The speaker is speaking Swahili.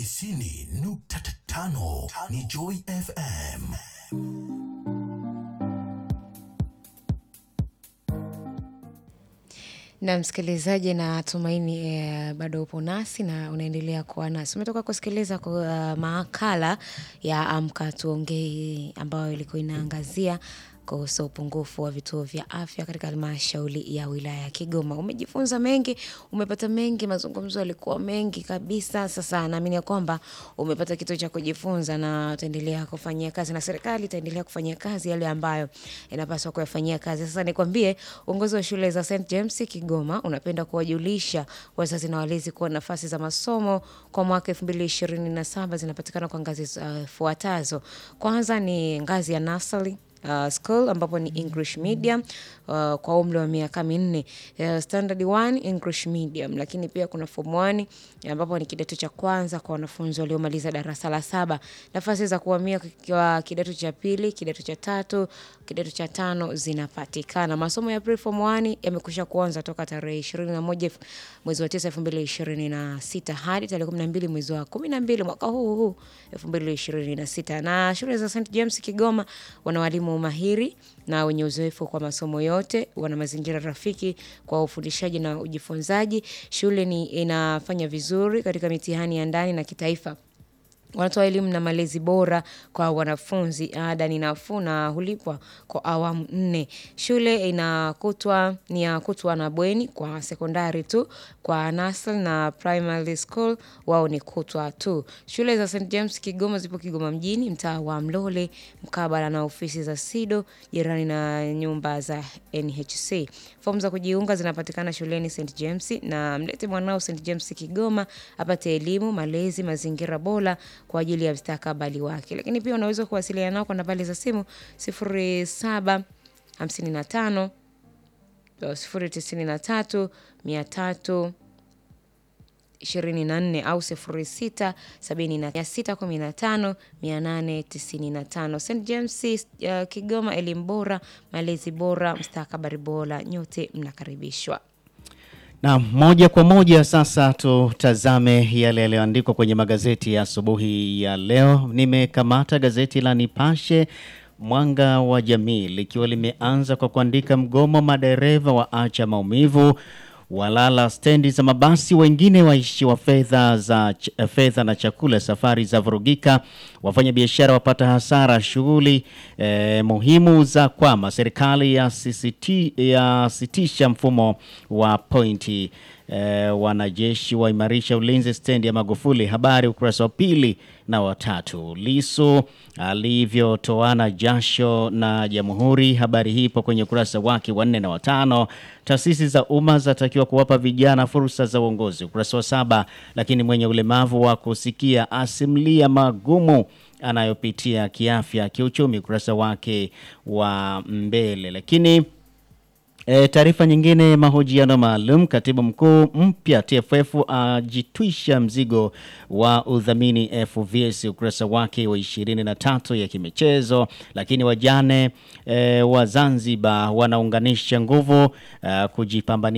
tisini nukta tano ni Joy FM. Na msikilizaji, na tumaini eh, bado upo nasi na unaendelea kuwa nasi. Umetoka kusikiliza kwa uh, makala ya Amka Tuongee ambayo ilikuwa inaangazia kuhusu upungufu wa vituo vya afya katika halmashauri ya wilaya ya Kigoma. Umejifunza mengi, umepata mengi, mazungumzo yalikuwa mengi kabisa. Sasa naamini ya kwamba umepata kitu cha kujifunza na utaendelea kufanyia kazi, na serikali itaendelea kufanyia kazi yale ambayo inapaswa kuyafanyia kazi. Sasa nikwambie, uongozi wa shule za St James Kigoma unapenda kuwajulisha wazazi na walezi kuwa nafasi za masomo kwa mwaka 2027 zinapatikana kwa ngazi zifuatazo. Kwanza ni ngazi ya nursery uh, school ambapo ni English medium uh, kwa umri wa miaka minne uh, standard 1 English medium, lakini pia kuna form 1 ambapo ni kidato cha kwanza kwa wanafunzi waliomaliza darasa la saba. Nafasi za kuhamia kwa kidato cha pili, kidato cha tatu, kidato cha tano zinapatikana. Masomo ya pre form 1 yamekwisha kuanza toka tarehe 21 mwezi wa 9 2026 hadi tarehe 12 mwezi wa 12 mwaka huu huu 2026, na shule za St James Kigoma wana walimu mahiri na wenye uzoefu kwa masomo yote. Wana mazingira rafiki kwa ufundishaji na ujifunzaji. Shule ni inafanya vizuri katika mitihani ya ndani na kitaifa. Wanatoa elimu na malezi bora kwa wanafunzi. Ada ni nafuu na hulipwa kwa awamu nne. Shule inakutwa ni ya kutwa na bweni kwa sekondari tu. Kwa nursery na primary school wao ni kutwa tu. Shule za St James Kigoma zipo Kigoma mjini, mtaa wa Mlole, mkabala na ofisi za SIDO, jirani na nyumba za NHC. Fomu za kujiunga zinapatikana shuleni St James na mlete mwanao St James Kigoma apate elimu, malezi, mazingira bora kwa ajili ya mustakabali wake. Lakini pia unaweza kuwasiliana nao kwa nambari za simu 0755 093 300 24 au 06 615 895. St James uh, Kigoma, elimu bora, malezi bora, mustakabali bora, nyote mnakaribishwa. Na moja kwa moja sasa tutazame yale yaliyoandikwa kwenye magazeti ya asubuhi ya leo. Nimekamata gazeti la Nipashe Mwanga wa Jamii likiwa limeanza kwa kuandika mgomo madereva wa acha maumivu walala stendi za mabasi, wengine waishiwa fedha za fedha na chakula, safari za vurugika, wafanya biashara wapata hasara, shughuli eh, muhimu za kwama, serikali yasitisha mfumo wa pointi eh, wanajeshi waimarisha ulinzi stendi ya Magufuli. Habari ukurasa wa pili na watatu. Lisu alivyotoana jasho na Jamhuri, habari hii ipo kwenye ukurasa wake wa nne na watano. Taasisi za umma zatakiwa kuwapa vijana fursa za uongozi, ukurasa wa saba. Lakini mwenye ulemavu wa kusikia asimulia magumu anayopitia kiafya, kiuchumi, ukurasa wake wa mbele. Lakini E, taarifa nyingine, mahojiano maalum. Katibu mkuu mpya TFF ajitwisha mzigo wa udhamini FVS, ukurasa wake wa ishirini na tatu ya kimichezo. Lakini wajane e, wa Zanzibar wanaunganisha nguvu kujipambania